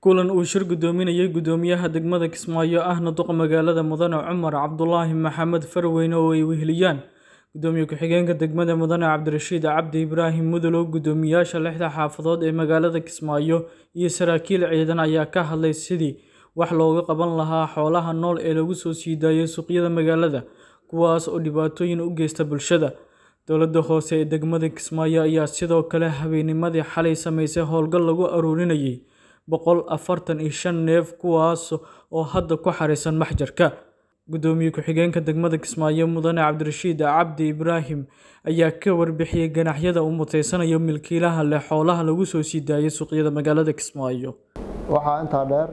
kulan uu shir gudoominayay gudoomiyaha degmada Kismaayo ahna duqa magaalada mudane Cumar Cabdulaahi Maxamed Farweyne oo ay weheliyaan gudoomiye ku-xigeenka degmada mudane Cabdirashiid Cabdi Ibraahim Mudulow gudoomiyaasha lixda xaafadood ee magaalada Kismaayo iyo saraakiil ciidan ayaa ka hadlay sidii wax looga qaban lahaa xoolaha nool ee lagu soo sii daayay suuqyada magaalada kuwaas oo dhibaatooyin u geysta bulshada dowladda hoose ee degmada Kismaayo ayaa sidoo kale habeennimadii xalay samaysay howlgal lagu aruurinayay boqol afartan iyo shan neef kuwaas oo hadda ku xariisan maxjarka gudoomiye ku-xigeenka degmada Kismaayo mudane Cabdirashiid Cabdi Ibraahim ayaa ka warbixiyay ganaxyada uu muteysanayo milkiilaha leh xoolaha lagu soo sii daayay suuqyada magaalada Kismaayo waxaa intaa dheer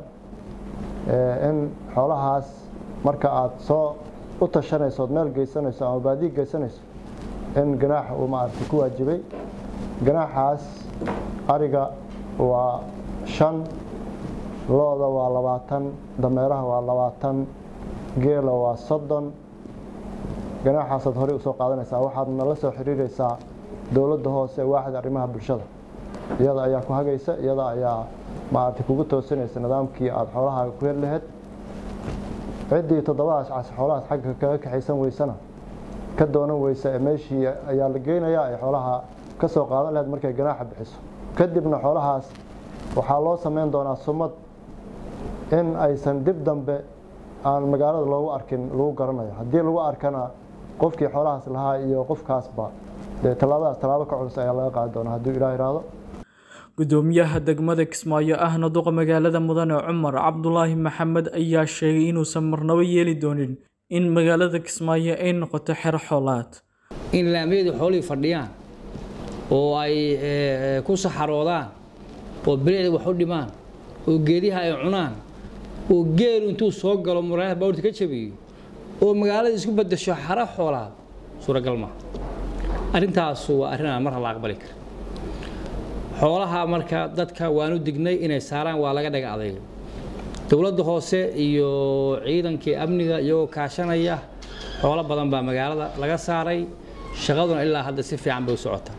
in xoolahaas marka aad soo u tashanayso ood meel geysanayso ama baadiyi geysanayso in ganaax uu maaragtay ku waajibay ganaaxaas ariga waa shan looda waa labaatan dameeraha waa labaatan geela waa soddon ganaaxaasaad horey usoo qaadanaysaa waxaad nala soo xiriiraysaa dowladda hoose waaxda arrimaha bulshada iyada ayaa ku hagaysa iyada ayaa maaragtay kugu toosinaysa nidaamkii aada xoolahaaga ku heli lahayd ciddii toddobadaas cas xoolahaas xagga kaga kaxaysan weysana ka doonan weysa ee meeshii ayaa la geynayaa ay xoolaha ka soo qaadan lahayd markay ganaaxa bixiso kadibna xoolahaas waxaa loo samayn doonaa sumad in aysan dib dambe aan magaalada loogu arkin lagu garanayo haddii lagu arkana qofkii xoolahaas lahaa iyo qofkaasba dee tallaabadaas tallaabo ka culus ayaa laga qaadi doonaa hadduu ilaah iraahdo gudoomiyaha degmada Kismaayo ahna duqa magaalada mudane Cumar Cabdulaahi Maxamed ayaa sheegay inuusan marnaba yeeli doonin in magaalada Kismaayo ay noqoto xer xoolaad in laamiyadu xoolihii fadhiyaan oo ay ku saxaroodaan oo bilicda wax u dhimaan oo geediha ay cunaan oo geelu intuu soo galo muraayada baabuurta ka jabiyo oo magaalada isku bedesho xara xoolaad suuragal maaha arrintaasu waa arrin aan marna la aqbali karin xoolaha marka dadka waanu dignay inay saaraan waa laga dhaga adayga dowladda hoose iyo ciidankii amniga iyagoo kaashanaya xoolo badan baa magaalada laga saaray shaqaduna ilaa hadda si fiican bay u socotaa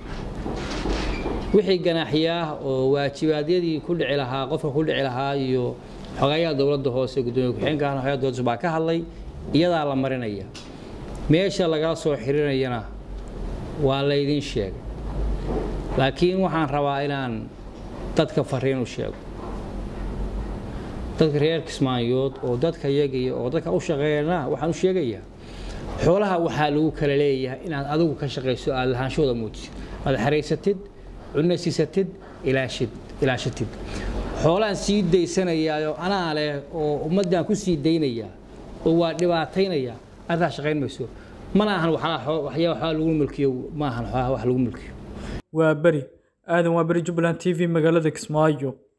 wixii ganaaxiyaah oo waajibaadyadii ku dhici lahaa qofka ku dhici lahaa iyo xogayaha dowladda hoose gudoomiye ku-xigeenka ahna xogaha dowladda baa ka hadlay iyadaa la marinaya meesha lagala soo xirinayana waa laydin sheegay laakiin waxaan rabaa inaan dadka fariin u sheego dadka reer kismaayood oo dadka yagaya oo dadka u shaqeeyana waxaan u sheegayaa xoolaha waxaa lagu kala leeyahay inaad adigu ka shaqayso aad lahaanshooda muujisid aad xaraysatid cunasiisatid ilaashid ilaashatid xoolaan sii daysanayaayo anaa leh oo ummaddan ku sii daynayaa oo waa dhibaataynaya arrintaas shaqayn mayso mana ahan waxyaa waxaa lagu mulkiyo ma ahan wax lagu mulkiyo waa beri aadan waa beri jubbaland t v magaalada kismaayo